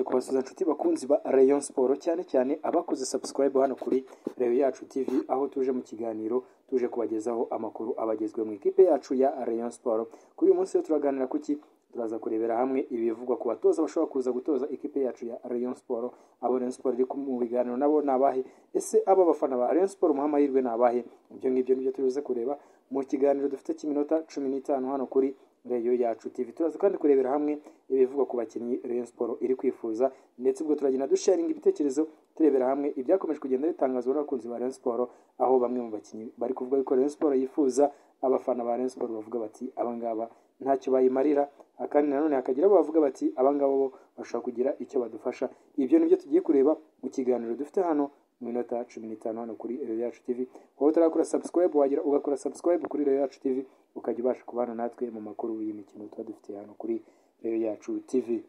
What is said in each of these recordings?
kubasuza inshuti bakunzi ba Rayon Sport cyane cyane abakoze subscribe hano kuri Rayon Yacu TV aho tuje mu kiganiro tuje kubagezaho amakuru abagezwe mu ikipe yacu ya Rayon Sport kuri uyu munsi turaganira ku ki turaza kurebera hamwe ibivugwa ku batoza bashobora kuza gutoza ikipe yacu ya Rayon Sport abo Rayon Sport iri mu biganiro nabo ni abahe ese aba bafana ba Rayon Sport mu mahirwe ni abahe ibyo ngibyo nibyo turibuze kureba mu kiganiro dufite cy'iminota cumi n'itanu hano kuri Rayon Yacu TV turaza kandi kurebera hamwe ibivugwa ku bakinnyi Rayon Sport iri kwifuza ndetse ubwo turagenda dusharinga ibitekerezo turebera hamwe ibyakomeje kugenda bitangazwa n'abakunzi ba Rayon Sport aho bamwe mu bakinnyi bari kuvuga yuko Rayon Sport yifuza abafana ba Rayon Sport bavuga bati abangaba ntacyo bayimarira kandi nanone hakagira abo bavuga bati abangaba bo bashobora kugira icyo badufasha ibyo nibyo tugiye kureba mu kiganiro dufite hano mu minota cumi n'itanu hano kuri Rayon Yacu TV wowe utarakora subscribe wagera ugakora subscribe kuri Rayon Yacu TV ukajya ubasha kubana natwe mu makuru y'imikino tuba dufite hano kuri Rayon Yacu TV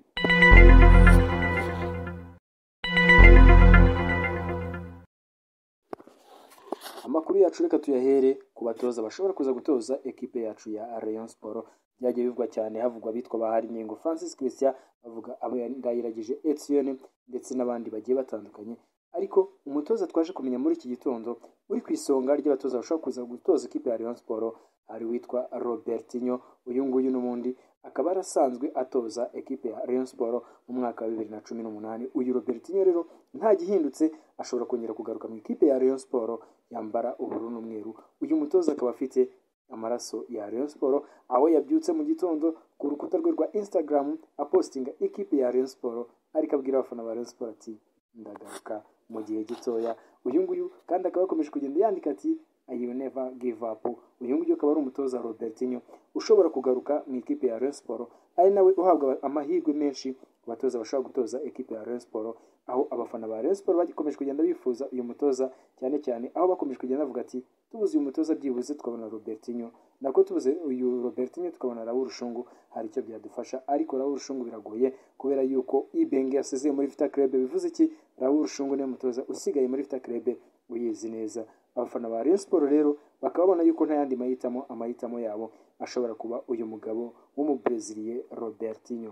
amakuru yacu reka tuyahere ku batoza bashobora kuza gutoza ekipe yacu ya Rayon Sport byagiye bivugwa cyane havugwa bitwa bahari nyengo Francis Christian bavuga abo ndayiragije Etienne ndetse n'abandi bagiye batandukanye ariko umutoza twaje kumenya muri iki gitondo uri ku isonga ry'abatoza bashobora kuza gutoza ikipe ya Rayon Sport ari witwa Robertinho uyu nguyu n'ubundi akaba yarasanzwe atoza ekipe ya Rayon Sport mu mwaka wa bibiri na cumi n'umunani uyu Robertinho rero nta gihindutse ashobora kongera kugaruka mu ikipe ya Rayon Sport yambara ubururu n'umweru uyu mutoza akaba afite amaraso ya Rayon Sport aho yabyutse mu gitondo ku rukuta rwe rwa Instagram apostinga ikipe ya Rayon Sport ariko abwira abafana ba Rayon Sport ati ndagaruka mu gihe gitoya uyu nguyu kandi akaba yakomeje kugenda yandika ati I will never give up uyu nguyu akaba ari umutoza Robertinho ushobora kugaruka mu ikipe ya Rayon Sport ari nawe uhabwa amahirwe menshi ku batoza bashobora gutoza ekipe ya Rayon Sport aho abafana ba Rayon Sport bakomeje kugenda bifuza uyu mutoza cyane cyane aho bakomeje kugenda bavuga ati tubuze uyu mutoza byibuze tukabona Robertinho nako tubuze uyu Robertinho tukabona Raul Rushungu hari icyo byadufasha ariko Raul Rushungu biragoye kubera yuko Ibenge yasezeye muri Vita Club bivuze iki Raul Rushungu niwe mutoza usigaye muri Vita Club uyizi neza abafana ba Rayon Sport rero bakaba babona yuko nta yandi mahitamo amahitamo yabo ashobora kuba uyu mugabo w'umubreziliye Robertinho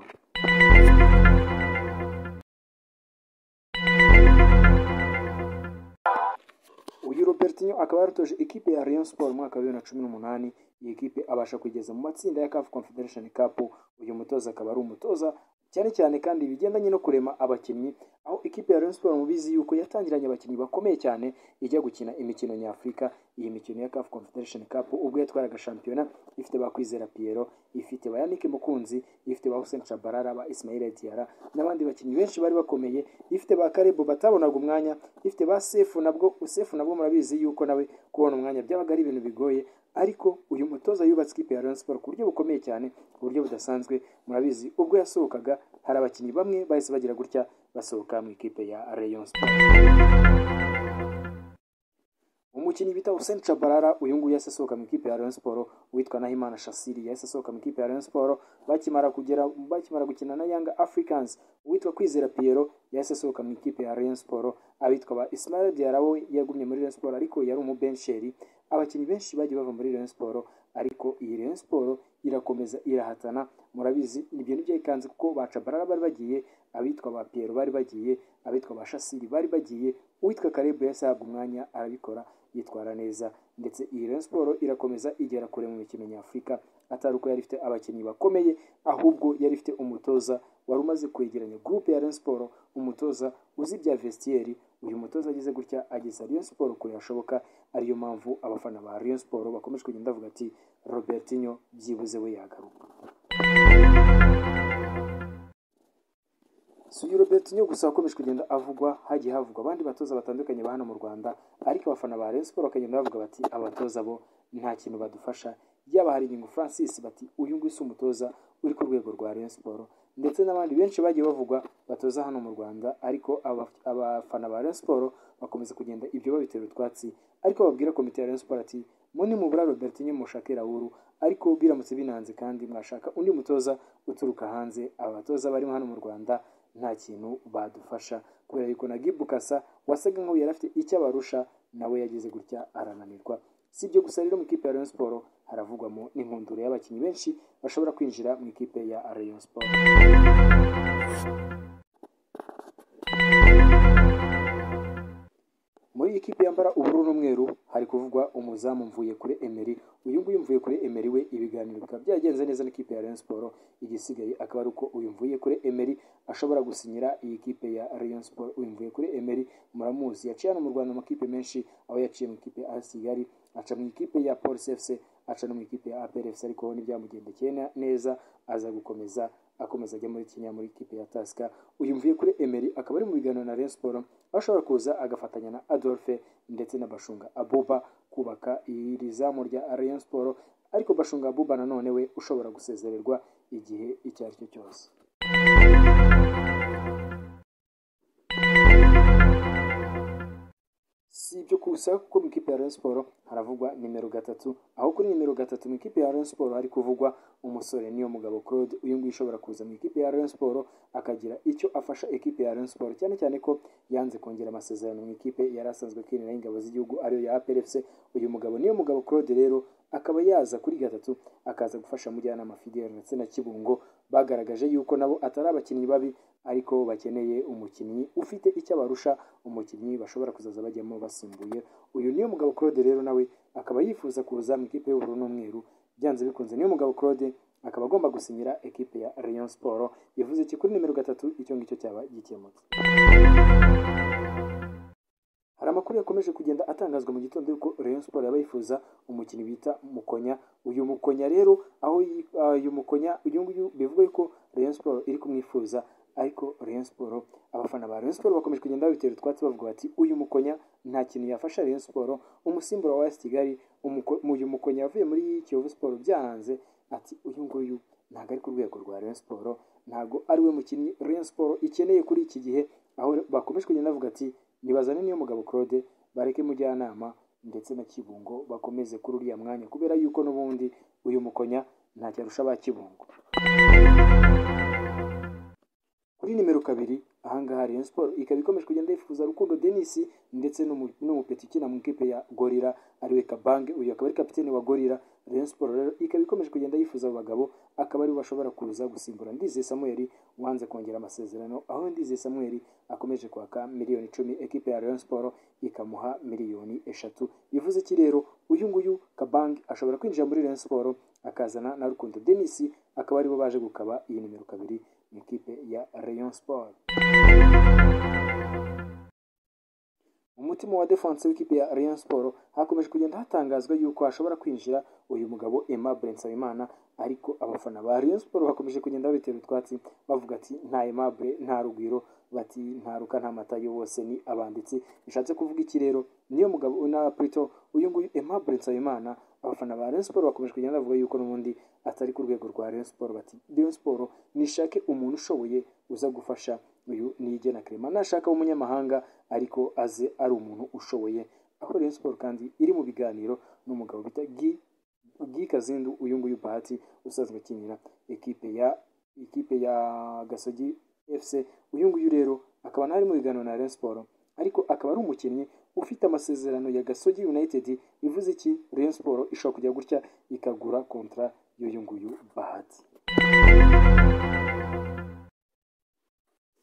uyu Robertinho akaba yaratoje ikipe ya Rayon Sport mwaka wa bibiri na cumi n'umunani iyi kipe abasha kugeza mu matsinda ya CAF Confederation Cup uyu mutoza akaba ari umutoza cyane cyane kandi ibigendanye no kurema abakinnyi aho ikipe ya Rayon Sport mubizi yuko yatangiranye abakinnyi bakomeye cyane ijya gukina imikino nyafurika iyi mikino ya CAF Confederation Cup ubwo yatwaraga shampiyona ifite bakwizera Piero ifite Bayanike Mukunzi ifite ba Hussein Chabarara ba Ismail Diarra n'abandi bakinnyi benshi bari bakomeye ifite ba Karebo batabonaga umwanya ifite ba Sefu nabwo Sefu nabwo murabizi yuko nawe kubona umwanya byabaga ari ibintu bigoye ariko uyu mutoza yubatse ikipe ya Rayon Sport ku buryo bukomeye cyane ku buryo budasanzwe murabizi ubwo yasohokaga hari abakinnyi bamwe bahise bagira gutya basohoka mu ikipe ya Rayon Sport umukinnyi bita Hussein Chabarara uyu nguyu yahise asohoka mu ikipe ya Rayon Sport witwa Nahimana Shasiri yahise asohoka mu ikipe ya Rayon Sport bakimara kugera bakimara gukina na Young Africans uwitwa Kwizera Piero yahise asohoka mu ikipe ya Rayon Sport abitwa ba Ismail Diarra we yagumye muri Rayon Sport ariko yari umubensheri abakinnyi benshi bagiye bava muri Rayon Sport ariko iyi Rayon Sport irakomeza irahatana murabizi ibyo nibyo ikanze kuko ba Chabarara bari bagiye abitwa ba Piero bari bagiye abitwa ba Shasiri bari bagiye uwitwa Karebu yahise ahabwa umwanya arabikora yitwara neza ndetse iyi Rayon Sport irakomeza igera kure mu mikino nyafurika atari uko yari ifite abakinnyi bakomeye ahubwo yari ifite umutoza wari umaze kwegeranya groupe ya Rayon Sport umutoza uzi bya vestiaire uyu mutoza ageze gutya ageza Rayon Sport kure hashoboka ariyo mpamvu abafana ba Rayon Sport bakomeje kugenda bavuga ati Robertinho byibuze we yagaruka si uyu Robertinho gusa wakomeje kugenda avugwa hagiye havugwa abandi batoza batandukanye ba hano mu Rwanda ariko abafana ba Rayon Sport bakagenda bavuga bati abatoza bo nta kintu badufasha yaba hari ingingo Francis bati uyu nguyu si umutoza uri ku rwego rwa Rayon Sport ndetse n'abandi benshi bagiye bavugwa batoza hano mu Rwanda ariko abafana ba Rayon Sport bakomeza kugenda ibyo babitera utwatsi ariko babwira komite ya Rayon Sport ati muni mubura Robertinho mushake Raoul ariko biramutse binanze kandi mwashaka undi mutoza uturuka hanze abatoza barimo hano mu Rwanda nta kintu badufasha kubera yuko na Gibukasa wasaga nk'ubu yari afite icyo abarusha nawe yagize gutya arananirwa si ibyo gusa rero mu ikipe ya Rayon Sport haravugwamo n'inkundura y'abakinnyi benshi bashobora kwinjira mu ikipe ya Rayon Sport ikipe yambara ubururu n'umweru hari kuvugwa umuzamu mvuye kuri Emery uyu nguyu mvuye kuri Emery we ibiganiro bikaba byagenze neza n'ikipe ya Rayon Sports igisigaye akaba ari uko uyu mvuye kuri Emery ashobora gusinyira iyi kipe ya Rayon Sports uyu mvuye kuri Emery muramuzi yaciye hano mu Rwanda amakipe menshi aho yaciye mu ikipe ya Kigali aca mu ikipe ya Police FC aca no mu ikipe ya APR FC ariko we ntibyamugendekeye neza aza gukomeza akomeza ajya muri Kenya muri ikipe ya Tusker uyu mvuye kuri Emery akaba ari mu biganiro na Rayon Sports aho ashobora kuza agafatanya na Adolphe ndetse na Bashunga Abuba kubaka iri zamu rya Rayon Sports ariko Bashunga Abuba nanone we ushobora gusezererwa igihe icyo ari cyo cyose si ibyo gusa kuko mu ikipe ya Rayon Sports haravugwa nimero gatatu aho kuri nimero gatatu mu ikipe ya Rayon Sports hari kuvugwa umusore niyo mugabo Claude uyu nguyu ushobora kuza mu ikipe ya Rayon Sports akagira icyo afasha ikipe ya Rayon Sports cyane cyane ko yanze kongera amasezerano mu ikipe yari asanzwe akinira y'ingabo z'igihugu ariyo ya APR FC uyu mugabo niyo mugabo Claude rero akaba yaza kuri gatatu akaza gufasha mujyanama Fidel ndetse na Kibungo bagaragaje yuko nabo atari abakinnyi babi ariko bakeneye umukinnyi ufite icyo abarusha umukinnyi bashobora kuzaza bajyamo basimbuye uyu niyo mugabo Claude rero nawe akaba yifuza kuza mu ikipe y'ubururu n'umweru byanze bikunze niyo mugabo Claude akaba agomba gusinyira ekipe ya Rayon Sports bivuze iki kuri nimero gatatu icyo ngicyo cyaba gikemutse hari amakuru yakomeje kugenda atangazwa mu gitondo yuko Rayon Sports yaba yifuza umukinnyi bita Mukonya uyu Mukonya rero aho yi- ah, uyu Mukonya uyu nguyu bivuga yuko Rayon Sports iri kumwifuza ariko Rayon Sports abafana ba Rayon Sports bakomeje kugenda babitera utwatsi bavuga bati uyu Mukonya nta kintu yafasha Rayon Sports umusimbura wa AS Kigali umuko- uyu Mukonya yavuye muri Kiyovu Sports byahanze ati uyu nguyu ntabwo ari ku rwego rwa Rayon Sports ntabwo ari we mukinnyi Rayon Sports ikeneye kuri iki gihe aho bakomeje kugenda bavuga ati nibazane niyo mugabo Claude bareke mujyanama ndetse na Kibungo bakomeze kuri uriya mwanya kubera yuko n'ubundi uyu mukonya ntacyo arusha ba Kibungo kuri nimero kabiri ahangaha Rayon Sports ikaba ikomeje kugenda yifuza Rukundo Denis ndetse n'umu- n'umupeti ukina mu ikipe ya Gorira ariwe Kabange uyu akaba ari kapiteni wa Gorira Rayon Sports rero ikaba ikomeje kugenda yifuza abo bagabo akaba aribo bashobora kuza gusimbura Ndizeye Samuel wanze kongera amasezerano aho Ndizeye Samuel akomeje kwaka miliyoni icumi ekipe ya Rayon Sports ikamuha miliyoni eshatu bivuze iki rero uyu nguyu Kabange ashobora kwinjira muri Rayon Sports akazana na Rukundo Denis akaba aribo baje gukaba iyi nimero kabiri mu ikipe ya Rayon Sports umutima wa defense w'ikipe ya Rayon Sports hakomeje kugenda hatangazwa yuko hashobora kwinjira uyu mugabo Aimable Nsabimana ariko abafana ba Rayon Sports bakomeje kugenda babitera utwatsi bavuga ati nta Aimable nta Rugwiro bati nta ruka nta matayo bose ni abanditsi bishatse kuvuga iki rero niyo mugabo una Prito uyu nguyu Aimable Nsabimana abafana ba Rayon Sports bakomeje kugenda bavuga yuko n'ubundi atari ku rwego rwa Rayon Sports bati Rayon Sports nishake umuntu ushoboye uza gufasha uyu ni Igena Clement nashaka umunyamahanga ariko aze ari umuntu ushoboye aho Rayon Sports kandi iri mu biganiro n'umugabo bita Guy Guy Kazindu uyu nguyu Bahati usanzwe akinira ekipe ya ikipe ya Gasogi FC uyu nguyu rero akaba nari mu biganiro na Rayon Sports ariko akaba ari umukinnyi ufite amasezerano ya Gasogi United bivuze iki Rayon Sports ishobora kujya gutya ikagura kontra y'uyu nguyu Bahati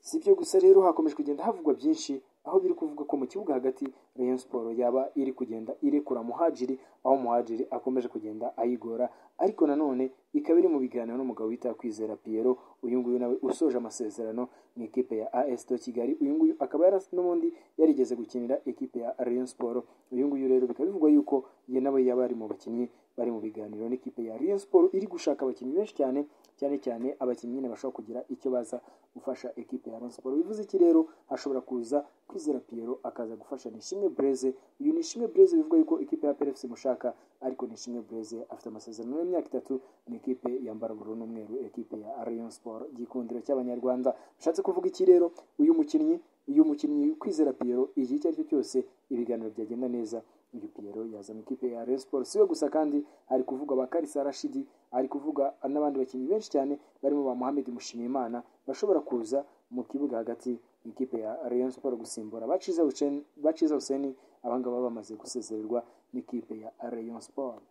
si ibyo gusa rero hakomeje kugenda havugwa byinshi aho biri kuvuga ko mu kibuga hagati Rayon Sports yaba iri kugenda irekura muhajiri aho muhajiri akomeje kugenda ayigora ariko nanone ikaba iri mu biganiro n'umugabo wita Kwizera Pierrot uyu nguyu nawe usoje amasezerano mu ikipe ya AS de Kigali uyu nguyu akaba yara n'ubundi yarigeze gukinira ikipe ya Rayon Sports uyu nguyu rero bikaba bivugwa yuko ye nawe yaba ari mu bakinnyi bari mu biganiro n'ikipe ya Rayon Sports iri gushaka abakinnyi benshi cyane cyane cyane abakinnyi nyine bashobora kugira icyo baza gufasha ekipe ya Rayon Sports bivuze iki rero hashobora kuza kwizera Pierrot akaza gufasha Nishimwe Blaise uyu Nishimwe Blaise bivuga yuko ikipe ya PRFC mushaka ariko Nishimwe Blaise afite amasezerano y'imyaka itatu mu ikipe yambara ubururu n'umweru ekipe ya Rayon Sports gikundiro cy'abanyarwanda bishatse kuvuga iki rero uyu mukinnyi uyu mukinnyi kwizera Pierrot igihe icyo ari cyo cyose ibiganiro byagenda neza uyu Pierrot yaza mu ikipe ya Rayon Sports siwe gusa kandi hari kuvuga ba Karisa Rashidi hari kuvuga n'abandi bakinnyi benshi cyane barimo ba Mohamed Mushimiyimana bashobora kuza mu kibuga hagati mu ikipe ya Rayon Sports gusimbura baciza Hussein- baciza Hussein abangaba bamaze gusezererwa n'ikipe ya Rayon Sports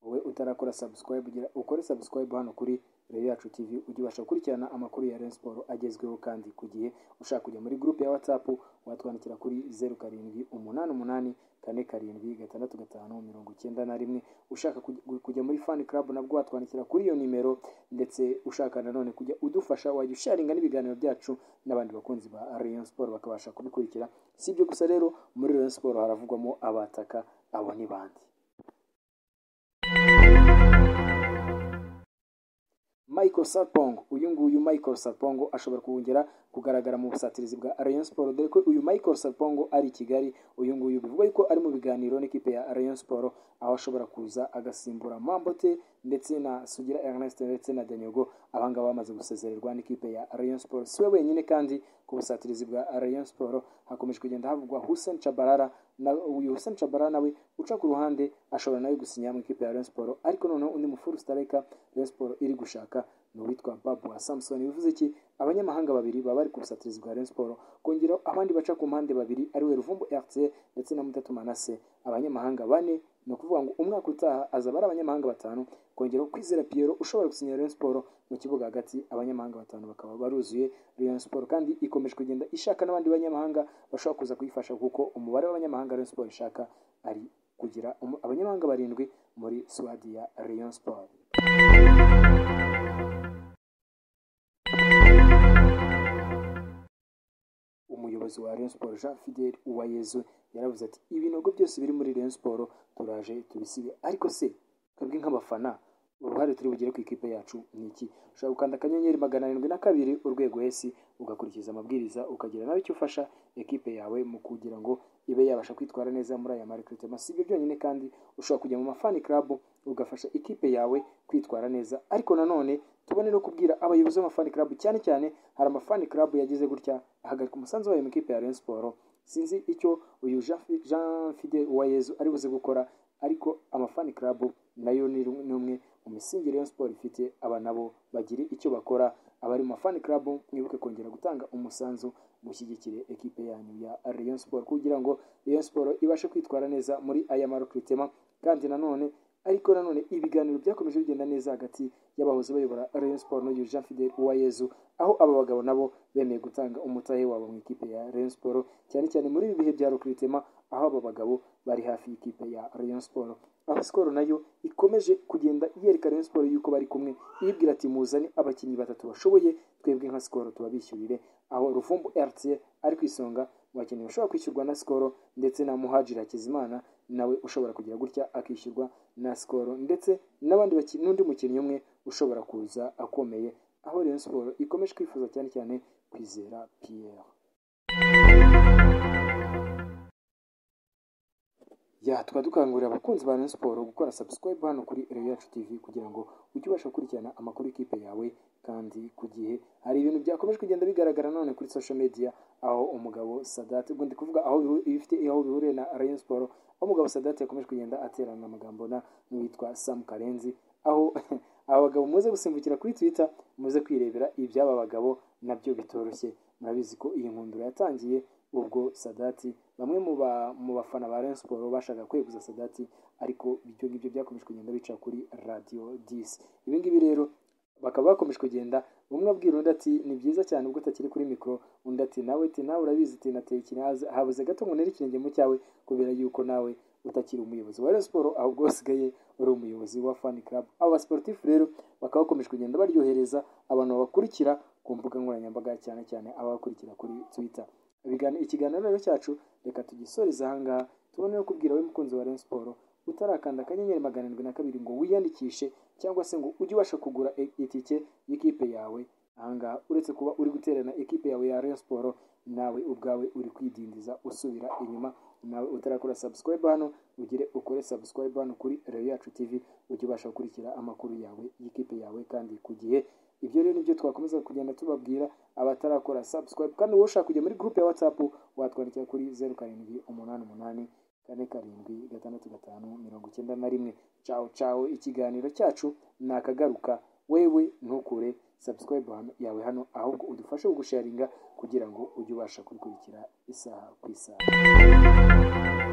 wowe utarakora subscribe gira ukore subscribe hano kuri Rayon Yacu TV ujye ubasha gukurikirana amakuru ya Rayon Sport agezweho kandi ku gihe ushaka kujya muri groupe ya WhatsApp watwandikira kuri zeru karindwi umunani umunani kane karindwi gatandatu gatanu mirongo icyenda na rimwe ushaka kuj- kujya muri fan club nabwo watwandikira kuri iyo nimero ndetse ushaka nanone kujya udufasha wajya usharinga n'ibiganiro byacu n'abandi bakunzi ba Rayon Sport bakabasha kubikurikira si ibyo gusa rero muri Rayon Sport haravugwamo abataka abo ni bande Michael Sarpong uyu nguyu Michael Sarpong ashobora kongera kugaragara mu busatirizi bwa Rayon Sport dore ko uyu Michael Sarpong ari i Kigali uyu nguyu bivugwa yuko ari mu biganiro n'ikipe ya Rayon Sport aho ashobora kuza agasimbura Mambote ndetse na Sugira Ernest ndetse na Danyogo abangaba bamaze gusezererwa n'ikipe ya Rayon Sport si we wenyine kandi ku busatirizi bwa Rayon Sport hakomeje kugenda havugwa Hussein Chabarara na uyu Hussein Chabarara nawe uca ku ruhande ashobora nawe gusinya mu ikipe ya Rayon Sport ariko noneho undi mufuru stareka Rayon Sport iri gushaka ni uwitwa Babu Samson bivuze iki abanyamahanga babiri baba bari ku busatirizi bwa Rayon Sport kongeraho abandi baca ku mpande babiri ariwe Ruvumbu RC ndetse na Mutatu Manase abanyamahanga bane ni ukuvuga ngo umwaka utaha azaba ari abanyamahanga batanu kongeraho kwizera Pierro ushobora gusinya Rayon Sport mu kibuga hagati abanyamahanga batanu bakaba baruzuye Rayon Sport kandi ikomeje kugenda ishaka n'abandi banyamahanga bashobora kuza kuyifasha kuko umubare w'abanyamahanga Rayon Sport ishaka ari kugira umu- abanyamahanga barindwi muri suwadi ya Rayon Sport umuyobozi wa Rayon Sport Jean Fidel Uwayezu yaravuze ati ibinogo byose biri muri Rayon Sport turaje tubisibe ariko se twebwe nk'abafana uruhare turi bugire ku ikipe yacu ni iki ushobora gukanda akanyenyeri magana arindwi na kabiri urwego esi ugakurikiza amabwiriza ukagira nawe icyo ufasha ekipe yawe mu kugira ngo ibe yabasha kwitwara neza muri aya marekurutema si ibyo byonyine kandi ushobora kujya mu mafani club ugafasha ikipe yawe kwitwara neza ariko nanone tubone no kubwira abayobozi b'amafani club cyane cyane hari amafani club yagize gutya ahagarika umusanzu wayo mu ikipe ya Rayon Sport sinzi icyo uyu Jean Fi- Jean Fide Uwayezu ari buze gukora ariko amafani club nayo ni rumwe- ni umwe mu misingi Rayon Sport ifite aba nabo bagire icyo bakora abari mu mafani club mwibuke kongera gutanga umusanzu mushyigikire ekipe yanyu ya Rayon Sport kugira ngo Rayon Sport ibashe kwitwara neza muri aya marukwitema kandi nanone ariko nanone ibiganiro byakomeje bigenda neza hagati y'abahoze bayobora Rayon Sport n'uyu Jean Fidel Uwayezu aho aba bagabo nabo bemeye gutanga umutahe wabo mu ikipe ya Rayon Sport cyane cyane muri ibi bihe bya recruitment aho aba bagabo bari hafi y'ikipe ya Rayon Sport aho Skol nayo ikomeje kugenda yereka Rayon Sport yuko bari kumwe ibwira ati muzane abakinnyi batatu bashoboye twebwe nka Skol tubabishyurire aho Ruvumbu RC ari ku isonga mu bakinnyi bashobora kwishyurwa na Skol ndetse na Muhajiri Hakizimana nawe ushobora kugira gutya akishyurwa na Skol ndetse n'abandi bakinnyi n'undi mukinnyi umwe ushobora kuza akomeye aho Rayon Sport ikomeje kwifuza cyane cyane kwizera Pierre ya tukaba dukangurira abakunzi ba Rayon Sport gukora subscribe hano kuri Rayon Yacu TV kugira ngo ujye ubasha gukurikirana amakuru y'ikipe yawe kandi ku gihe hari ibintu byakomeje kugenda bigaragara none kuri social media aho umugabo Sadat ubwo ndi kuvuga aho bihu- bifite aho bihuriye na Rayon Sport aho umugabo Sadat yakomeje kugenda aterana amagambo na n'uwitwa Sam Karenzi aho aba bagabo muze gusimbukira kuri Twitter muze kwirebera iby'aba bagabo nabyo bitoroshye murabizi ko iyi nkundura yatangiye ubwo sadati bamwe mu ba- mu bafana ba Rayon Sport bashaka kweguza sadati ariko ibyo ngibyo byakomeje kugenda bica kuri radiyo disi ibi ngibi rero bakaba bakomeje kugenda umwe abwira undi ati ni byiza cyane ubwo utakiri kuri mikoro undi ati nawe ati nawe urabizi ati nateye ikinazi habuze gato ngo nere ikirenge mu cyawe kubera yuko nawe utakiri umuyobozi wa Rayon Sport ahubwo wasigaye uri umuyobozi wa fan club aba basportifu rero bakaba bakomeje kugenda baryohereza abantu babakurikira ku mbuga nkoranyambaga cyane cyane ababakurikira kuri twitter Ibiganiro- ikiganiro rero cyacu reka tugisoreze ahangaha tubone no kubwira we mukunzi wa Rayon Sport utarakanda akanyenyeri magana arindwi na kabiri ngo wiyandikishe cyangwa se ngo ujye ubasha kugura i- itike y'ikipe yawe ahangaha uretse kuba uri guterana ikipe yawe ya Rayon Sport nawe ubwawe uri kwidindiza usubira inyuma nawe utarakora subscribe hano ugire ukore subscribe hano kuri Rayon Yacu TV ujye ubasha gukurikira amakuru yawe y'ikipe yawe kandi ku gihe ibyo rero nibyo twakomeza kugenda tubabwira abatarakora subscribe kandi wowe ushaka kujya muri groupe ya whatsapp watwandikira kuri zeru karindwi umunani umunani kane karindwi gatandatu gatanu mirongo icyenda na rimwe cawo cawo ikiganiro cyacu nakagaruka wewe ntukure subscribe hano- yawe hano ahubwo udufashe gusharinga kugira ngo ujye ubasha kubikurikira isaha ku isaha